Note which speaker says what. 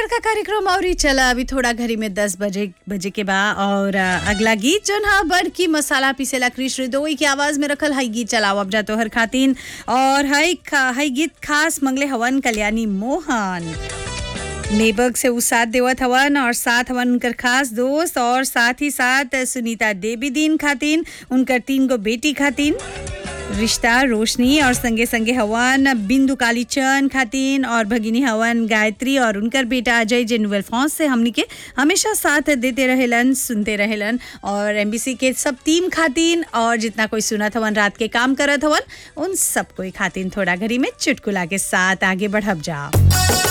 Speaker 1: प्यार का कार्यक्रम और ही चला अभी थोड़ा घड़ी में दस बजे बजे के बाद और अ, अगला गीत जोन हा बड़ की मसाला पीसेला कृष रिदोई की आवाज में रखल हई गीत चलाओ अब जा तोहर खातिन और हई खा- हई गीत खास मंगले हवन कल्याणी मोहन नेबर्ग से उ साथ देवत हवन और साथ हवन उनकर खास दोस्त और साथ ही साथ सुनीता देवी दीन खातिन उनकर तीन गो बेटी खातिन रिश्ता रोशनी और संगे संगे हवन बिंदु कालीचंद खातिन और भगिनी हवन गायत्री और उनकर बेटा अजय जेनुअल फॉन्स से हमनी के हमेशा साथ देते रहेलन सुनते रहेलन और एमबीसी के सब टीम खातिन और जितना कोई सुनत हवन रात के काम करत हवन उन सब कोई खातिन थोड़ा घड़ी में चुटकुला के साथ आगे बढ़ब जाओ